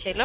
ሄሎ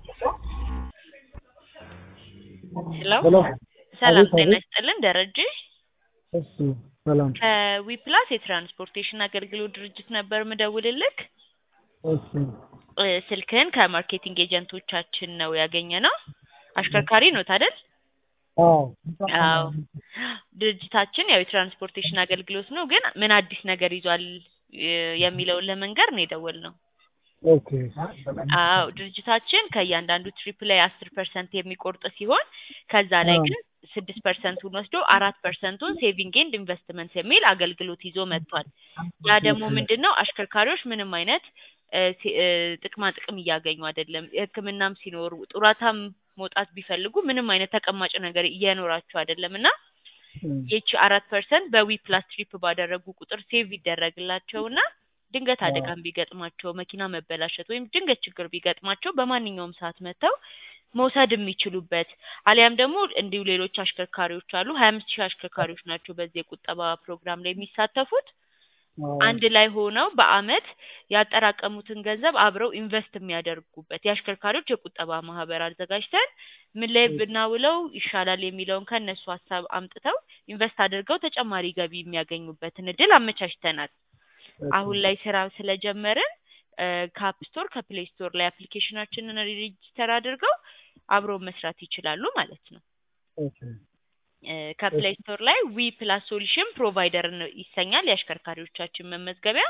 ሄሎ ሄሎ ሰላም አቤት፣ ጤና አቤት። ይስጥልን ደረጀ እሺ ሰላም። ከዊፕላስ የትራንስፖርቴሽን አገልግሎት ድርጅት ነበር ምደውልልክ እሺ እ ስልክህን ከማርኬቲንግ ኤጀንቶቻችን ነው ያገኘ ነው አሽከርካሪ ኖት አይደል አዎ አዎ ድርጅታችን ያው የትራንስፖርቴሽን አገልግሎት ነው ግን ምን አዲስ ነገር ይዟል እ የሚለውን ለመንገር ነው የደወልነው ኦኬ አዎ ድርጅታችን ከእያንዳንዱ ትሪፕ ላይ አስር ፐርሰንት የሚቆርጥ ሲሆን ከዛ ላይ አዎ። ግን ስድስት ፐርሰንቱን ወስዶ አራት ፐርሰንቱን ሴቪንግ ኤንድ ኢንቨስትመንት የሚል አገልግሎት ይዞ መጥቷል። ያ ደግሞ ምንድን ነው አሽከርካሪዎች ምንም አይነት እ ሲ- እ ጥቅማ ጥቅም እያገኙ አይደለም። ሕክምናም ሲኖሩ ጡረታም መውጣት ቢፈልጉ ምንም አይነት ተቀማጭ ነገር እየኖራቸው አይደለም እና ይቺ አራት ፐርሰንት በዊ ፕላስ ትሪፕ ባደረጉ ቁጥር ሴቭ ይደረግላቸውና ድንገት አደጋም ቢገጥማቸው መኪና መበላሸት ወይም ድንገት ችግር ቢገጥማቸው በማንኛውም ሰዓት መጥተው መውሰድ የሚችሉበት አሊያም ደግሞ እንዲሁ ሌሎች አሽከርካሪዎች አሉ ሀያ አምስት ሺህ አሽከርካሪዎች ናቸው በዚህ የቁጠባ ፕሮግራም ላይ የሚሳተፉት አንድ ላይ ሆነው በአመት ያጠራቀሙትን ገንዘብ አብረው ኢንቨስት የሚያደርጉበት የአሽከርካሪዎች የቁጠባ ማህበር አዘጋጅተን ምን ላይ ብናውለው ይሻላል የሚለውን ከእነሱ ሀሳብ አምጥተው ኢንቨስት አድርገው ተጨማሪ ገቢ የሚያገኙበትን እድል አመቻችተናል። አሁን ላይ ስራ ስለጀመርን ከአፕ ስቶር ከፕሌይ ስቶር ላይ አፕሊኬሽናችንን ሬጂስተር አድርገው አብረው መስራት ይችላሉ ማለት ነው። ኦኬ እ ከፕሌይ ስቶር ላይ ዊ ፕላስ ሶሉሽን ፕሮቫይደር ነው ይሰኛል የአሽከርካሪዎቻችን መመዝገቢያ።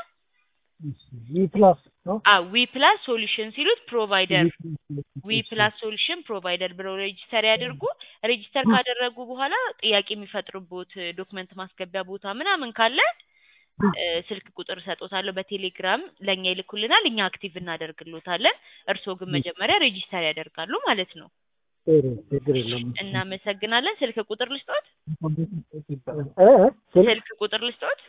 ዊ ፕላስ ነው አ ዊ ፕላስ ሶሉሽን ሲሉት ፕሮቫይደር ዊ ፕላስ ሶሉሽን ፕሮቫይደር ብለው ሬጂስተር ያድርጉ። ሬጂስተር ካደረጉ በኋላ ጥያቄ የሚፈጥሩበት ዶክመንት ማስገቢያ ቦታ ምናምን ካለ እ ስልክ ቁጥር እሰጦታለሁ በቴሌግራም ለእኛ ይልኩልናል፣ እኛ አክቲቭ እናደርግሎታለን። እርስዎ ግን መጀመሪያ ሬጂስተር ያደርጋሉ ማለት ነው። ጥሩ ችግር የለም። እናመሰግናለን። ስልክ ቁጥር ልስጦት? እ ስልክ ስልክ ቁጥር ልስጦት?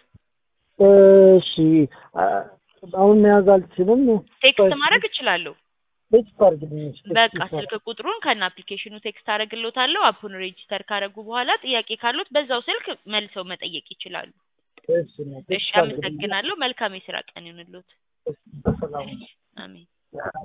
እሺ አ- አሁን መያዝ አልችልም። ቴክስት ማድረግ እችላለሁ። ቴክስት አድርግልኝ። በቃ ስልክ ቁጥሩን ከነ አፕሊኬሽኑ ቴክስት አደርግሎታለሁ። አፑን ሬጂስተር ካደረጉ በኋላ ጥያቄ ካሉት በዛው ስልክ መልሰው መጠየቅ ይችላሉ። እሺ እሺ፣ አመሰግናለሁ። መልካም የስራ ቀን ይሁንልዎት። ሰላም አሜን።